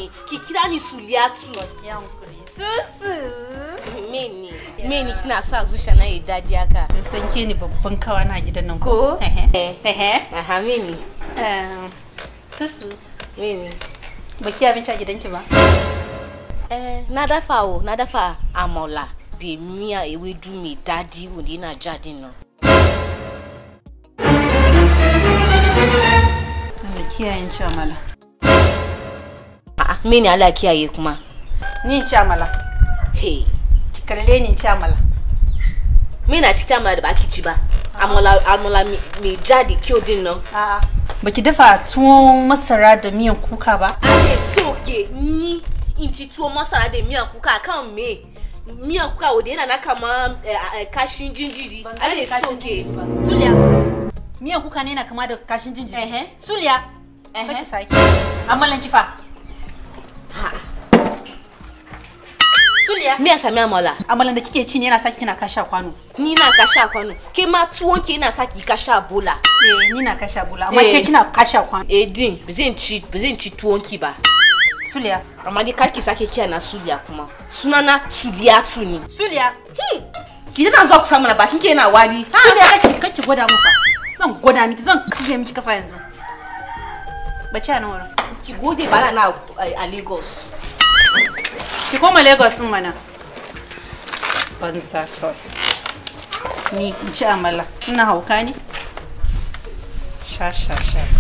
ni ki kira ni suliyatu Yankuri. Susu. meni meni kina sa zuciya na yi daji haka Da san ke ni babban kawa na gidan nan ko Ehe. Ehe. aha meni Eh, Susu. meni Baki abinci a gidanki ba? eh na dafa o na dafa amola da miya ewedu mai dadi wanda yana jadin nan Allah kiyayen ci amala. a'a meni Allah kiyaye kuma Ni in ci amala. hey Ki kalle ni in ci amala. me na cikin amola da ba ki ci ba amola amola mai jadi kyau din nan A'a. Baki dafa tuwon masara da miyan kuka ba? ale soke ni in ci tuwo masara da miyan kuka kan me miyan kuka wanda yana na kama eh, eh, kashin jinjiri ale soke Suliya. Miyan kuka ne na kama da kashin jinjiri. Ehe. Suliya. Ehe. Baki sake. Amalan kifa. ha Suliya. me ya sami amola Amalan da kike ci ne yana saki kina kasha kwano. ni na kasha kwano ke ma tuwon ke yana saki kasha bola Eh, ni na kasha bula. Amma Eh. ke kina kasha kwano. eh din ba zan ci ba zan ci tuwon ki ba Suliya. amma dai kar ki sake kiya na suliya kuma sunana suliyatu ne Suliya. hmm. ki tana zuwa kusa mana bakin ke yana wari Suliya kake kake gwada mu fa. Zan gwada miki zan kafe miki kafa yanzu. Bace a nan wurin. ki gode ba na a a lagos Ki koma Lagos din mana. Banza kawai. Ni in ci amala. Ina hauka ne? Sha sha sha.